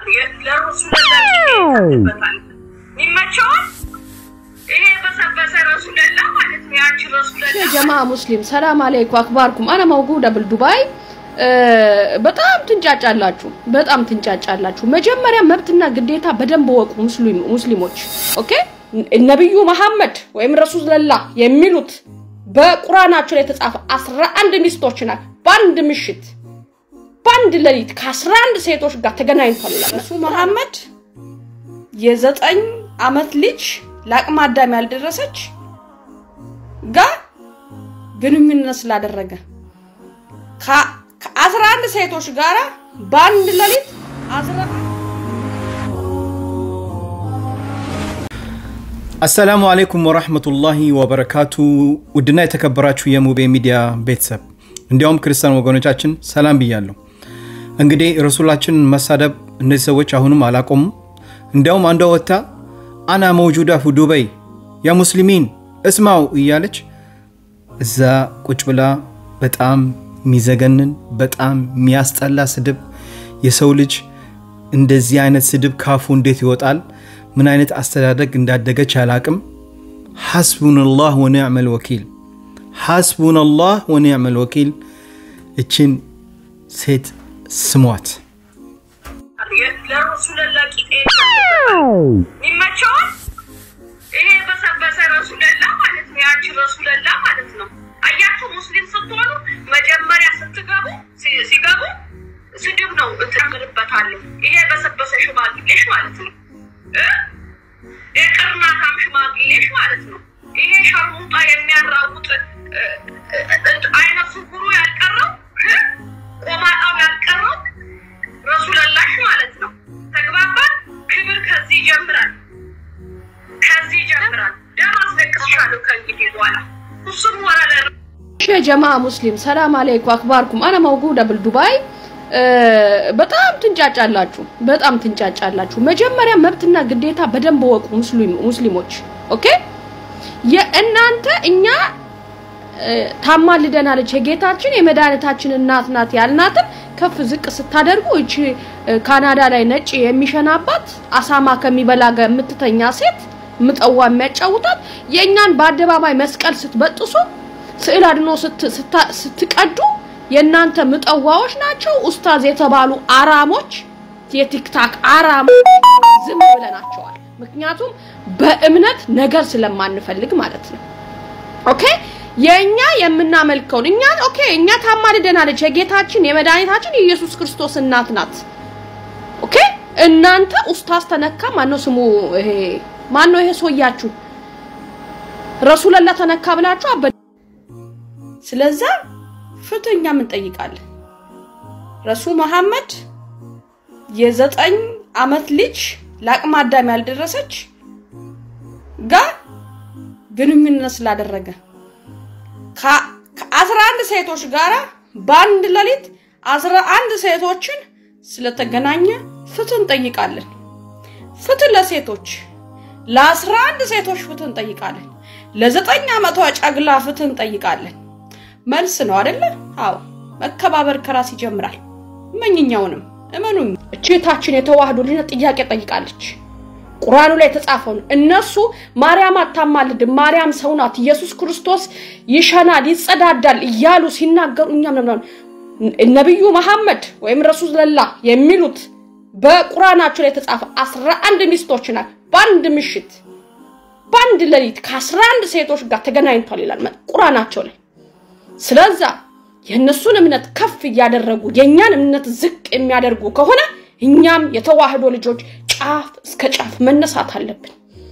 ለሩሱ ለላበታል ይመቸዋል። ይሄ በሰበሰ ረሱለላ ማለት ነው። ያቺ ረሱለላ ጀማ ሙስሊም ሰላም አለይኩ አክባርኩም አነ መውጉደ ብል ዱባይ በጣም ትንጫጫላችሁ፣ በጣም ትንጫጫላችሁ። መጀመሪያ መብትና ግዴታ በደንብ ወቁ ሙስሊም ሙስሊሞች። ኦኬ ነብዩ መሐመድ ወይም ረሱልላ የሚሉት በቁርአናቸው ላይ የተጻፈ 11 ሚስቶች ናት። በአንድ ምሽት በአንድ ሌሊት ከ11 ሴቶች ጋር ተገናኝቷል ይላል። ረሱ መሐመድ የዘጠኝ አመት ልጅ ለአቅመ አዳም ያልደረሰች ጋር ግንኙነት ስላደረገ ከአስራ አንድ ሴቶች ጋር በአንድ ሌሊት አስራ አሰላሙ አሌይኩም ወራህመቱላሂ ወበረካቱ። ውድና የተከበራችሁ የሙቤ ሚዲያ ቤተሰብ እንዲያውም ክርስቲያን ወገኖቻችን ሰላም ብያለሁ። እንግዲህ ረሱላችንን መሳደብ እነዚህ ሰዎች አሁንም አላቆሙም። እንዲያውም አንዷ ወጥታ አና መውጁዳ ፉ ዱበይ ያ ሙስሊሚን እስማው እያለች እዛ ቁጭ ብላ በጣም የሚዘገንን በጣም የሚያስጠላ ስድብ የሰው ልጅ እንደዚህ አይነት ስድብ ካፉ እንዴት ይወጣል? ምን አይነት አስተዳደግ እንዳደገች አላቅም። ሐስቡንላህ ወኒዕመል ወኪል ሐስቡንላህ ወኒዕመል ወኪል። እችን ሴት ስሟት። ለረሱለላ ቂጤ ይመቸዋል። ይሄ በሰበሰ ረሱለላ ማለት ነው። ያቺ ረሱለላ ማለት ነው። አያችሁ ሙስሊም ስትሆኑ መጀመሪያ ስትገቡ ሲገቡ ስድብ ነው እጨምርበታለሁ። ይሄ በሰበሰ ሽማግሌሽ ማለት ነው። የቅርናታም ሽማግሌሽ ማለት ነው። ይሄ ሸርሙጣ የሚያራውጥ አይነ ስውሩ ያልቀረው ቆማጣው ያልቀረው ረሱለላሽ ማለት ነው። ተግባባን። ክብር ከዚህ ይጀምራል፣ ከዚህ ይጀምራል። ደም አስለቅስሻለሁ ከእንግዲህ በኋላ እሱም ወረደ ጀማ ሙስሊም ሰላም አለይኩ አክባርኩም አነ መውጉደ ብል ዱባይ በጣም ትንጫጫላችሁ፣ በጣም ትንጫጫላችሁ። መጀመሪያ መብትና ግዴታ በደንብ ወቁ ሙስሊሞች። ኦኬ የእናንተ እኛ ታማልደናለች የጌታችን የመድኃኒታችን እናት ናት ያልናትን ከፍ ዝቅ ስታደርጉ እቺ ካናዳ ላይ ነጭ የሚሸናባት አሳማ ከሚበላ ጋር የምትተኛ ሴት ምጠዋ የሚያጫውታት የእኛን በአደባባይ መስቀል ስትበጥሱ ስዕል አድኖ ስትቀዱ የእናንተ ምጠዋዎች ናቸው። ኡስታዝ የተባሉ አራሞች የቲክታክ አራሞች ዝም ብለናቸዋል። ምክንያቱም በእምነት ነገር ስለማንፈልግ ማለት ነው። ኦኬ የእኛ የምናመልከውን እኛ ኦኬ እኛ ታማልደናለች የጌታችን የመድኃኒታችን የኢየሱስ ክርስቶስ እናት ናት። ኦኬ እናንተ ኡስታዝ ተነካ ማነው ስሙ ይሄ ማነው ይሄ ሰውያችሁ ረሱለላ ተነካ ብላችሁ አበ ስለዛ ፍትህ እኛም እንጠይቃለን። ረሱ መሐመድ የዘጠኝ አመት ልጅ ለአቅመ አዳም ያልደረሰች ጋር ግንኙነት ስላደረገ ከአስራ አንድ ሴቶች ጋር በአንድ ሌሊት አስራ አንድ ሴቶችን ስለተገናኘ ፍትህ እንጠይቃለን። ፍትህ ለሴቶች ለአስራ አንድ ሴቶች ፍትህ እንጠይቃለን። ለዘጠኝ ዓመቷ ጨግላ ፍትህ እንጠይቃለን። መልስ ነው አይደለ? አዎ መከባበር ከራስ ይጀምራል። መኝኛውንም እመኑኝ እቼታችን የተዋህዶ ልጅነት ጥያቄ ጠይቃለች። ቁርአኑ ላይ የተጻፈውን እነሱ ማርያም አታማልድም፣ ማርያም ሰው ናት፣ ኢየሱስ ክርስቶስ ይሸናል፣ ይጸዳዳል እያሉ ሲናገሩ እኛም ነው ነብዩ መሐመድ ወይም ረሱልላ የሚሉት በቁርአናቸው ላይ የተጻፈ 11 ሚስቶች ናት። በአንድ ምሽት በአንድ ሌሊት ከ11 ሴቶች ጋር ተገናኝቷል ይላል ቁርአናቸው ላይ። ስለዛ የእነሱን እምነት ከፍ እያደረጉ የእኛን እምነት ዝቅ የሚያደርጉ ከሆነ እኛም የተዋህዶ ልጆች ጫፍ እስከ ጫፍ መነሳት አለብን።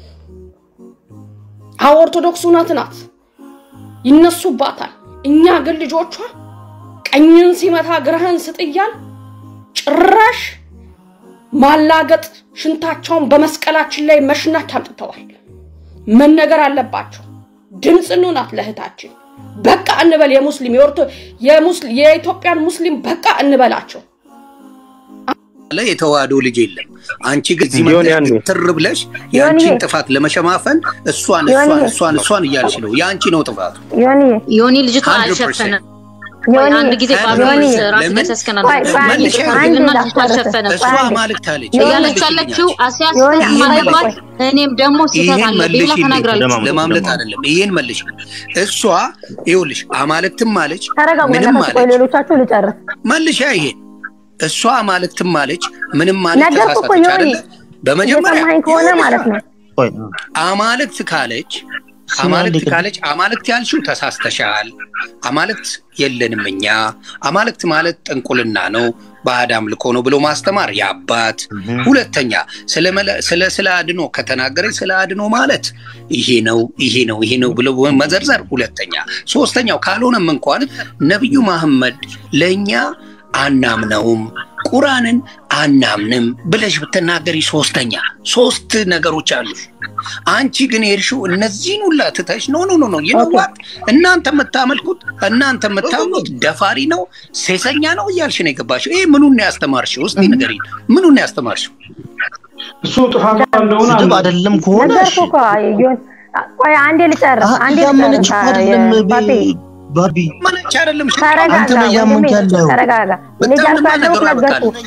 አዎ ኦርቶዶክስ እውነት ናት፣ ይነሱባታል። እኛ ግን ልጆቿ ቀኝን ሲመታ ግራህን ስጥ እያል ጭራሽ ማላገጥ ሽንታቸውን በመስቀላችን ላይ መሽናት አምጥተዋል። መነገር አለባቸው። ድምፅ እንሁናት ለእህታችን። በቃ እንበል። የሙስሊም የኢትዮጵያን ሙስሊም በቃ እንበላቸው። ላይ የተዋህዶ ልጅ የለም። አንቺ ግን እዚህ መጥተሽ ትር ብለሽ የአንቺን ጥፋት ለመሸማፈን እሷን እሷን እሷን እሷን እያልሽ ነው። የአንቺ ነው ጥፋቱ። ዮኒ ልጅቷ አልሸፈነም ዮኒ አንድ ጊዜ ከ- ጳውሎስ ዮኒ ራስ ለምን? ላይ ተስከና ቆይ ቆይ አንዴ መልሼ አንዴ እና ላቋርጥ አልሸፈነም እሷ ቆይ አንዴ አማልክት አለች እያለቻለችው አስያስ ዮኒ ማለባት ቆይ እኔም ደግሞ ስህተት ይሄን አለብኝ ብላ መልሽልኝ። ተናግራለች። ለማምለጥ አይደለም። ይሄን መልሽ። እሷ ይኸውልሽ አማልክትም አለች ተረጋጉ ምንም በእናታችሁ ቆይ አለች። ሌሎቻችሁ ልጨርስ መልሻ ይሄን እሷ አማልክትም አለች ምንም ማለት ነገርኩህ እኮ ተሳሳተች ዮኒ አይደለ? በመጀመሪያ እየሰማኸኝ ከሆነ ይኸውልሽ ማለት ነው ቆይ አማልክት ካለች አማልክት ካለች አማልክት ያልሽው ተሳስተሻል። አማልክት የለንም እኛ። አማልክት ማለት ጥንቁልና ነው፣ ባዕድ አምልኮ ነው ብሎ ማስተማር የአባት ሁለተኛ ስለ መለ- ስለ ስለ አድኖ ከተናገረች ስለ አድኖ ማለት ይሄ ነው ይሄ ነው ይሄ ነው ብሎ መዘርዘር ሁለተኛ። ሶስተኛው ካልሆነም እንኳን ነቢዩ መሐመድ ለእኛ አናምነውም ቁራንን አናምንም ብለሽ ብትናገሪ ሶስተኛ ሶስት ነገሮች አሉ። አንቺ ግን የሄድሽው እነዚህን ሁላ ትተሽ ኖ ኖ ኖ ኖ ይነዋት እናንተ የምታመልኩት እናንተ የምታምኑት ደፋሪ ነው ሴሰኛ ነው እያልሽ ነው የገባሽው። ይሄ ምኑን ነው ያስተማርሽው? እስቲ ንገሪኝ፣ ምኑን ነው ያስተማርሽው? እሱ ጥፋቷ እንደሆነ ስድብ አይደለም ከሆነ እሺ። ነገርኩህ እኮ ዮኒ ቆይ አንዴ ልጨርስ አ- አንዴ እያመነች ልጨርስ እኮ አይደለም አ- ባቤ ቤ- ባቢ ማነች አይደለም ሽጣ ተረጋጋ አንተ ነው ወንድሜ እያመንክ ያለው። ተረጋጋ እኔ በጣም እያልኩ ልማ ያለሁት ነገሩ ነገርኩህ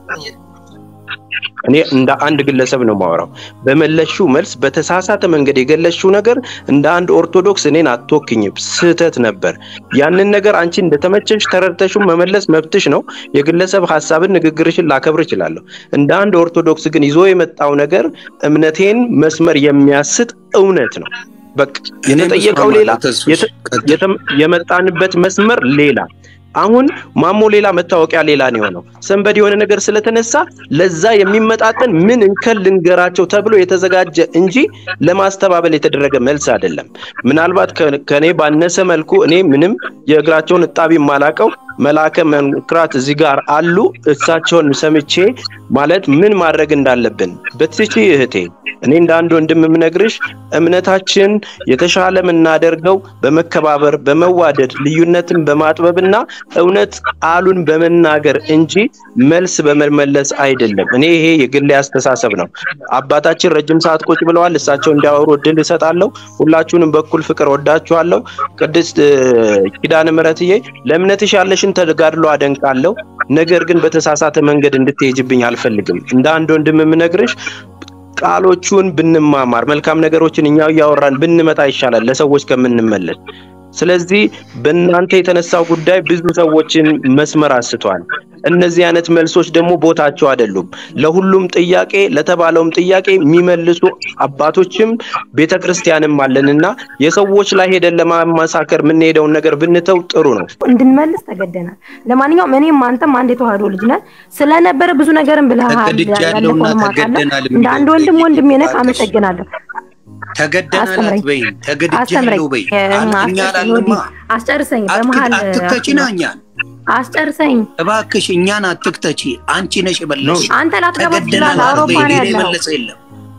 እኔ እንደ አንድ ግለሰብ ነው ማወራው። በመለሽው መልስ በተሳሳተ መንገድ የገለሽው ነገር እንደ አንድ ኦርቶዶክስ እኔን አትወክኝም፣ ስህተት ነበር። ያንን ነገር አንቺ እንደተመቸሽ ተረድተሽው መመለስ መብትሽ ነው። የግለሰብ ሀሳብን፣ ንግግርሽን ላከብር እችላለሁ። እንደ አንድ ኦርቶዶክስ ግን ይዞ የመጣው ነገር እምነቴን መስመር የሚያስት እውነት ነው። በቃ የተጠየቀው ሌላ፣ የተ- የተ- የመጣንበት መስመር ሌላ። አሁን ማሞ ሌላ መታወቂያ ሌላ ነው የሆነው። ሰንበድ የሆነ ነገር ስለተነሳ ለዛ የሚመጣጠን ምን እንከን ልንገራቸው ተብሎ የተዘጋጀ እንጂ ለማስተባበል የተደረገ መልስ አይደለም። ምናልባት ከ- ከኔ ባነሰ መልኩ እኔ ምንም የእግራቸውን እጣቢ የማላቀው መልአከ መንክራት እዚህ ጋር አሉ። እሳቸውን ሰምቼ ማለት ምን ማድረግ እንዳለብን በትቺ እህቴ፣ እኔ እንደ አንድ ወንድም የምነግርሽ እምነታችን የተሻለ የምናደርገው በመከባበር በመዋደድ ልዩነትን በማጥበብና እውነት ቃሉን በመናገር እንጂ መልስ በመመለስ አይደለም። እኔ ይሄ የግሌ አስተሳሰብ ነው። አባታችን ረጅም ሰዓት ቁጭ ብለዋል። እሳቸው እንዲያወሩ እድል እሰጣለሁ። ሁላችሁንም በኩል ፍቅር ወዳችኋለሁ። ቅድስት እ፣ ኪዳነ ምሕረትዬ ለእምነትሽ ያለሽን ተጋድሎ አደንቃለሁ። ነገር ግን በተሳሳተ መንገድ እንድትሄጅብኝ አልፈልግም። እንደ አንድ ወንድም የምነግርሽ ቃሎቹን ብንማማር መልካም ነገሮችን እኛው እያወራን ብንመጣ ይሻላል ለሰዎች ከምንመለስ። ስለዚህ በእናንተ የተነሳው ጉዳይ ብዙ ሰዎችን መስመር አስቷል። እነዚህ አይነት መልሶች ደግሞ ቦታቸው አይደሉም። ለሁሉም ጥያቄ ለተባለውም ጥያቄ የሚመልሱ አባቶችም ቤተ ክርስቲያንም አለንና የሰዎች ላይ ሄደን ለማመሳከር የምንሄደውን ነገር ብንተው ጥሩ ነው። እንድንመልስ ተገደናል። ለማንኛውም እኔም አንተም አንድ የተዋህዶ ልጅ ነን ስለነበረ ብዙ ነገርም ብለሃል። ተገድጃለሁና ያለፈውንም አውቃለሁ። ተገደናል እንደ አንድ ወንድም ወንድሜ ነህ። እባክሽ። አመሰግናለሁ። ተገደናል አስተምረኝ አትበይም፣ አስተምረኝ ተገድጃለሁ በይ። እ፣ እኛ አስጨርሰኝ አላልንማ። ወዲህ አስጨርሰኝ። አትክ- በመሀል አትክተቺና እኛን አስጨርሰኝ። እባክሽ እኛን አትክተቺ። አንቺ ነሽ የበለሽ። አንተ ላትገባ ተገደናል ትችላለህ። አውሮፓ አትበይ። ነው ሌላ ያለው። የመለሰ የለም።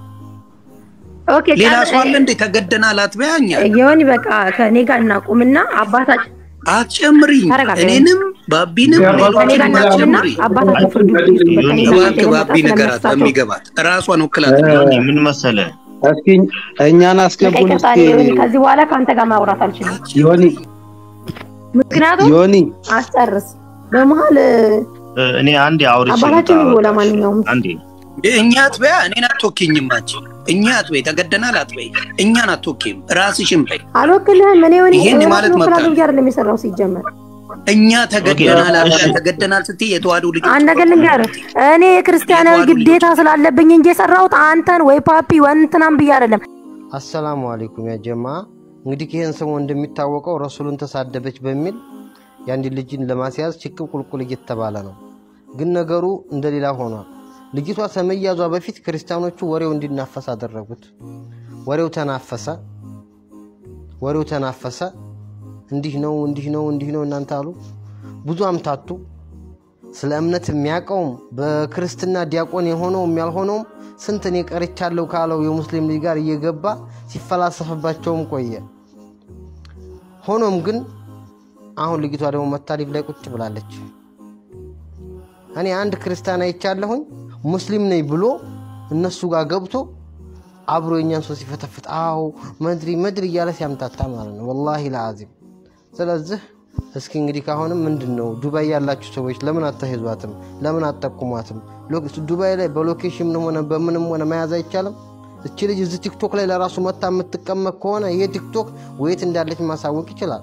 ኦኬ ሌላ ጨር- ሰው አለ እንዴ? ተገደናል አትበያ እኛን የሆኒ በቃ ከኔ ጋር እናቁምና አባታችን አትጨምሪኝ። ተረጋጋ። እኔንም ባቢንም ከኔ ጋር ሌሎችንም እናቁምና አትጨምሪ። አባታችን ፍርዱ ይስጡበት። ከኔ ጋር እባክህ የመጣ ባቢ ንገራት ስለሚያሳቸው በሚገባት እራሷን ወክላት ምን መሰለ እስኪ እኛን አስገቡን ይቅርታ እስኪ ዮኒ፣ ከዚህ በኋላ ከአንተ ጋር ማውራት አልችልም። ዮኒ ምክንያቱም ዮኒ አስጨርስ በመሀል እ፣ እኔ አንዴ አውርቼ አባታችን ልውጣ፣ ይቦ በቃ። ለማንኛውም አንዴ እኛ አትበያ እኔን አትወኪኝም። አንቺ እኛ አትበይ፣ ተገደናል አትበይ፣ እኛን አትወኪም። ራስሽን በይ። አልወክልህም። እኔ ዮኒ ይሄን ማለት ራሱን ወክላለሁ መብት ብዬ አይደለም የሰራው ሲጀመር እኛ ተገደናል ኦኬ፣ አትበያ። እሺ። ተገደናል ስትይ የተዋህዶ ልጆች አንድ ነገር ልንገርህ፣ እኔ የክርስቲያናዊ ግዴታ ስላለብኝ እንጂ የሰራሁት አንተን ወይ ፓፒ ወይ እንትናን ብዬ አይደለም። አሰላሙ አለይኩም ያ ጀማ። እንግዲህ ይህን ሰሞን እንደሚታወቀው ረሱሉን ተሳደበች በሚል የአንድ ልጅን ለማስያዝ ችክም ቁልቁል እየተባለ ነው። ግን ነገሩ እንደሌላ ሆኗል። ልጅቷ ከመያዟ በፊት ክርስቲያኖቹ ወሬው እንዲናፈስ አደረጉት። ወሬው ተናፈሰ፣ ወሬው ተናፈሰ። እንዲህ ነው እንዲህ ነው እንዲህ ነው እናንተ አሉ። ብዙ አምታቱ። ስለ እምነት የሚያውቀውም በክርስትና ዲያቆን የሆነውም ያልሆነውም ስንት እኔ ቀርቻለሁ ካለው የሙስሊም ልጅ ጋር እየገባ ሲፈላሰፍባቸውም ቆየ። ሆኖም ግን አሁን ልጅቷ ደግሞ መታሊፍ ላይ ቁጭ ብላለች። እኔ አንድ ክርስቲያን አይቻለሁኝ ሙስሊም ነኝ ብሎ እነሱ ጋር ገብቶ አብሮ የኛን ሰው ሲፈተፍት አዎ መድሪ መድሪ እያለ ሲያምታታ ማለት ነው። ወላሂ ለአዚም። ስለዚህ እስኪ እንግዲህ ካሁንም ምንድን ነው ዱባይ ያላችሁ ሰዎች ለምን አታሄዟትም? ለምን አትጠቁሟትም? ሎ- ዱባይ ላይ በሎኬሽን ሆነ በምንም ሆነ መያዝ አይቻልም? እቺ ልጅ እዚህ ቲክቶክ ላይ ለራሱ መታ የምትቀመጥ ከሆነ ይሄ ቲክቶክ ወየት እንዳለች ማሳወቅ ይችላል።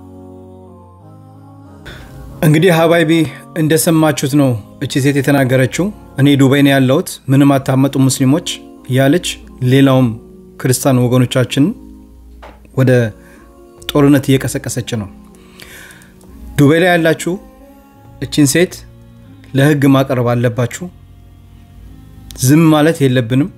እንግዲህ ሀባይቢ እንደሰማችሁት ነው እቺ ሴት የተናገረችው። እኔ ዱባይ ነው ያለሁት ምንም አታመጡ ሙስሊሞች እያለች ሌላውም ክርስቲያን ወገኖቻችንን ወደ ጦርነት እየቀሰቀሰች ነው። ዱባይ ላይ ያላችሁ እቺን ሴት ለህግ ማቅረብ አለባችሁ። ዝም ማለት የለብንም።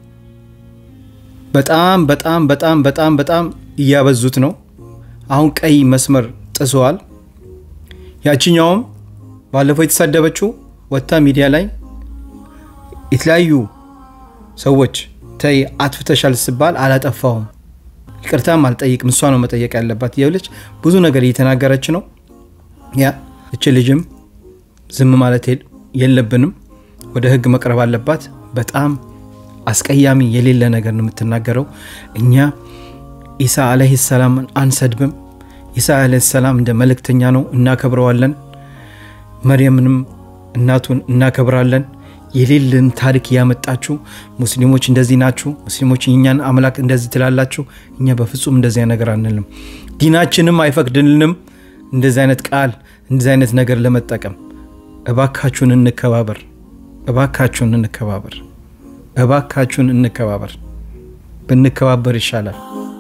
በጣም በጣም በጣም በጣም በጣም እያበዙት ነው። አሁን ቀይ መስመር ጥሰዋል። ያችኛውም ባለፈው የተሳደበችው ወጥታ ሚዲያ ላይ የተለያዩ ሰዎች ተይ አጥፍተሻል ስባል አላጠፋሁም ይቅርታም አልጠይቅም እሷ ነው መጠየቅ ያለባት እያለች ብዙ ነገር እየተናገረች ነው። ያ እች ልጅም ዝም ማለት የል- የለብንም፣ ወደ ህግ መቅረብ አለባት። በጣም አስቀያሚ የሌለ ነገር ነው የምትናገረው። እኛ ኢሳ አለህ ሰላምን አንሰድብም። ኢሳ አለህ ሰላም እንደ መልእክተኛ ነው፣ እናከብረዋለን። መርየምንም እናቱን እናከብራለን። የሌለን ታሪክ እያመጣችሁ ሙስሊሞች እንደዚህ ናችሁ፣ ሙስሊሞች እኛን አምላክ እንደዚህ ትላላችሁ። እኛ በፍጹም እንደዚያ ነገር አንልም። ዲናችንም አይፈቅድልንም እንደዚህ አይነት ቃል እንደዚህ አይነት ነገር ለመጠቀም። እባካችሁን እንከባበር፣ እባካችሁን እንከባበር፣ እባካችሁን እንከባበር። ብንከባበር ይሻላል።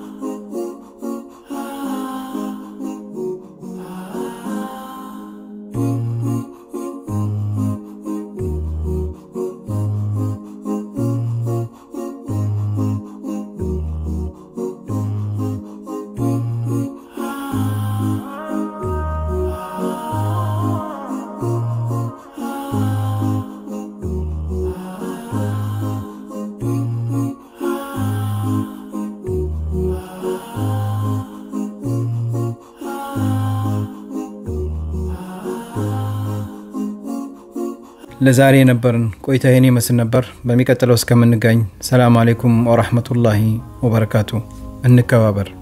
ለዛሬ የነበርን ቆይታ ይህን ይመስል ነበር። በሚቀጥለው እስከምንገኝ ሰላም አሌይኩም ወራህመቱላሂ ወበረካቱ። እንከባበር።